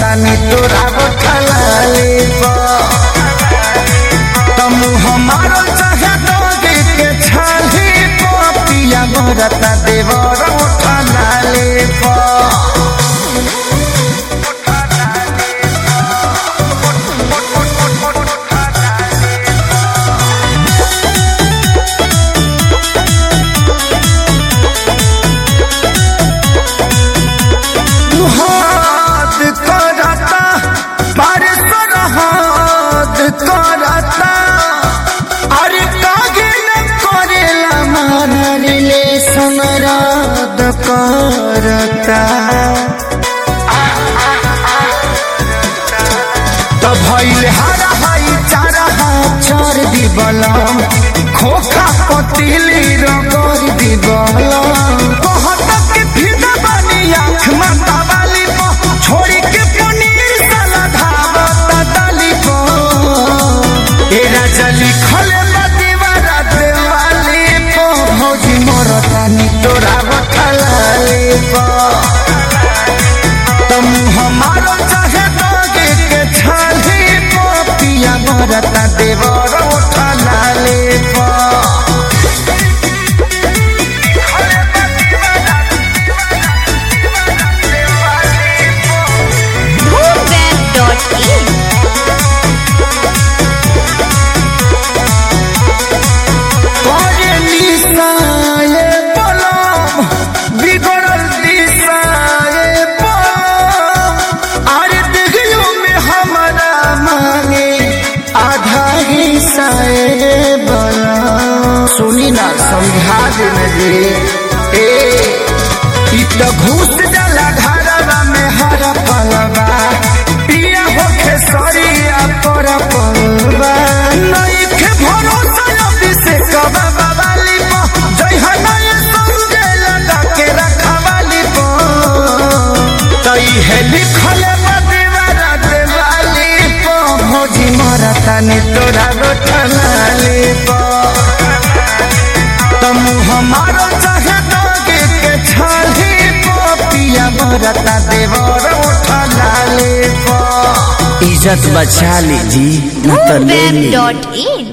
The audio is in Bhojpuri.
तानी तोरा गोठलाले तमु हमारो चाहे दोगे के छाली पिया मरता देवर उठलाले हाथ करता बारिश हाथ करता अरे कागे न करेला मान रिलेशन रद करता तो भइल हरा हाई चारा हाथ चार दी बलम खोखा पतिली रगड़ दी बलम कहत के फिदा बानी आँख माता वाली पो छोड़ी के पनीर साला धावता डाली पो ए राजा लिखल बा दीवारा देवाली पो भौजी मोरता नी तोरा बठलाली पो तुम हमारो चाहे दोगे के छाली पिया मरता देवर उठला ले Boomweb.in करे निसाए पलम बिगड़ल दिशाए पलम अरे देखियो में हमारा मांगे आधा हिस्साए बलम सुनी ना समझा देने दे ए इ त घूस डाला घरवा में हर पलवा पिया होखे सरिया पर पलवा नहीं के भरोसा अभी से कबा बाबाली पो जय हनाय समझे लगा के रखवाली पो तई है लिखल बा दीवारा देवाली पो भौजी मरता ने तोरा गोठलाली पो तमु हमारो चाहे दोगे के छाली पिया मरता देवर उठला ले इज्जत बचा लीजिए न तो ले ली Boomweb.in